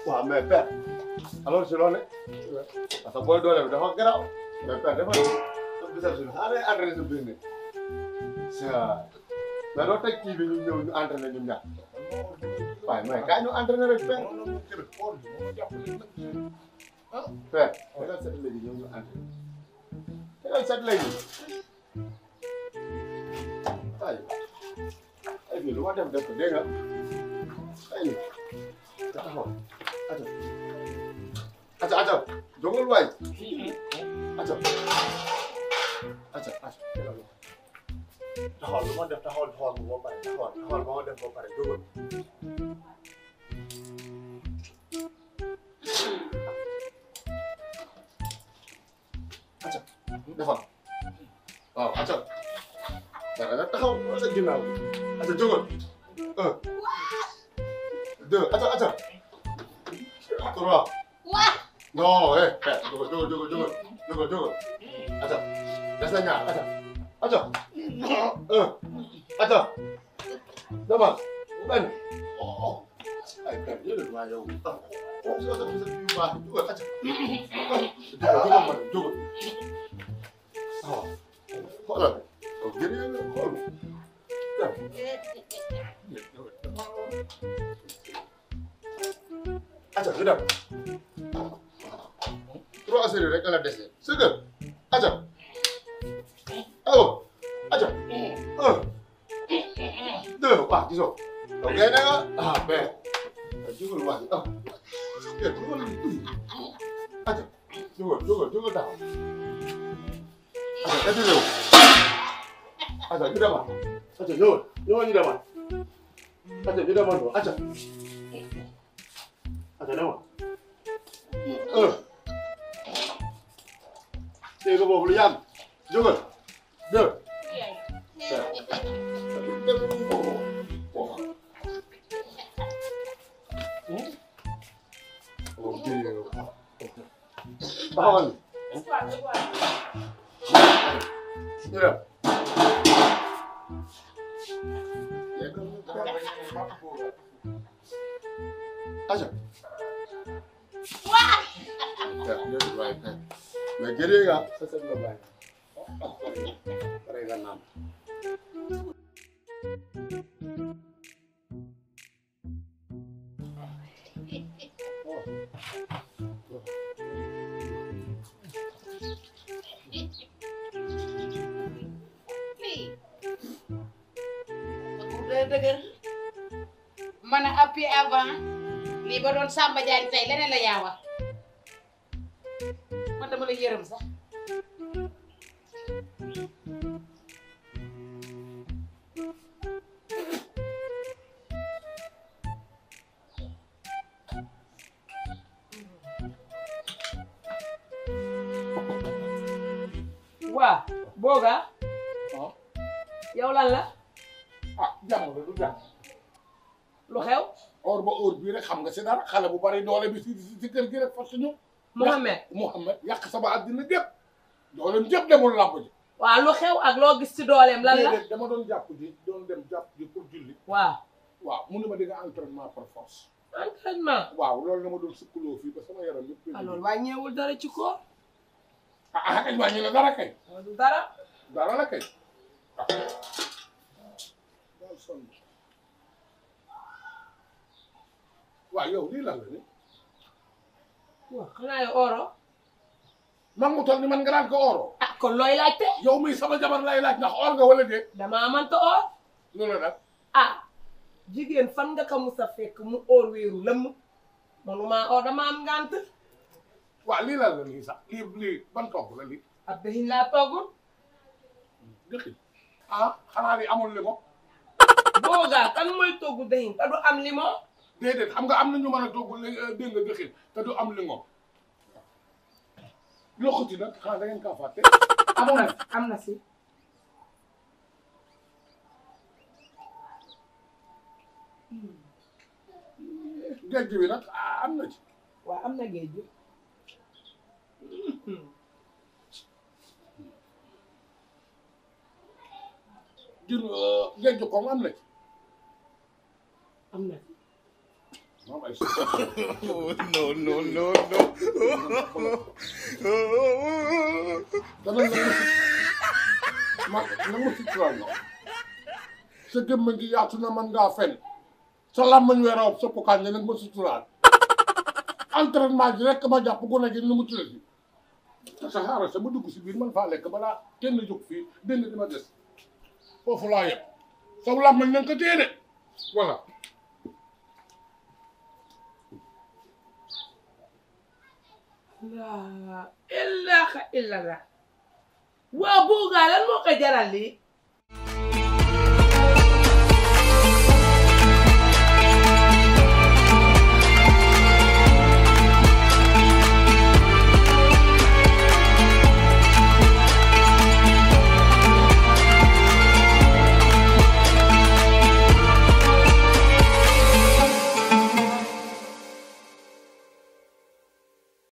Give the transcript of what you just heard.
waaw mais père alors si loolu parce que booy doole bi dafa garaaw mais père dafa sa bisab si xanaa day entraîné sa biir ne mais doo teg kii bi ñu ñëw ñu entraîné ñun ñaar waaye mais kaa ñu entraîné rek père père tegal set léegi ñëw ñu entraîné tegal set léegi ay ay bi lu ma def def ko dégg nga ay taxaw aca aca aca jógal waay aca aca aca taxawal lu ma def taxawal taxawal bu ba pare taxawal taxawal ba ma def ba pare jógal aca defal waaw aca dara nga taxaw sa ginnaaw aca jógal un deux aca aca trois non eh eh jógal jógal jógal jógal jógal jógal aca des na ñaar aca aca un aca demal benn ay benn yéen waa yow oh sa sa sa yu baax jógal aca jógal jógal ma jógal waaw xoolal yow jërëjëf nga xool aca ñu dem trois séries rek la dese sëgër aca awo aca un deux waaw gisoo yow gay na nga ah ben jógal waay ah jógal aca jógal jógal jógal taxaw aca eti réew aca ñu demaat aca ñëwal ñëwal ñu demaat aca ñu demaat aca aca demal un dégg nga boobu lu yàgg jógal deux taxawal ñu dem aca mais gëree nga sa sa la bàyyi pare nga naan dëgër man a appui avant lii ba doon Samba Diagne tey leneen la yaa wax man dama la yërëm sax waa booga yow lan la ah jàmm la du jàmm lu xew or ba or bii rek xam nga si dara xale bu bari doole bi si si kër gi rek fas ñu Mohamed Mouhamed yàq sama àddina gépp dooleem gépp demul làmb ji waa lu xew ak loo gis ci dooleem lan la déedéet dama doon jàpp ji doon dem jàpp ji pour julli waaw waaw mu ne ma di nga entraînement par force entraînement waaw loolu nga ma doon sukkuloo fii ba sama yaram yëpp alors wàññeewul dara ci koor ah ah kañ wàññi la dara kay du dara dara la kay ah daal sonn waaw yow lii lan la ni waaw xanaa yow oro man mu toll ni man nga daan ko oro ah kon looy laajte yow mi sama jabar lay laaj ndax or nga wala déet damaa mënta or loolu nag ah jigéen fan nga ko mus a fekk mu or wéeru lëmm manuma or dama am ngànt waaw lii lan la nii sax lii lii ban togg la lii ab dëxiñ laa toggul dëkk ah xanaa lii amul li mo boogaa kan mooy togg dëxiñ te du am limon déedéet xam nga am na ñu mën a togg li dégg nga dëxin te du am li ngo loxoti nag xanaa da ngeen kaa fàtte am na am na si géej bi nag ah, am na ci waaw am na géej gi jur géej ko am na ci am na si moom ay no, no, no, no. danañ la ma na ma suturaal na sa gémmañ gi yaatu na man ngaa fen sa làmmañ weeraw sa pokaan ne nag ma suturaal entraînement ji rek ma jàpp gone gi nu mu tuddati te sa xaaral sa ma dugg si biir man faa lekk balaa kenn jóg fii dégg nga dima des foofu laa yem sa làmmañ nañ ko téye de voilà laa ilaaha illallah waa boogaa lan moo ko jaral lii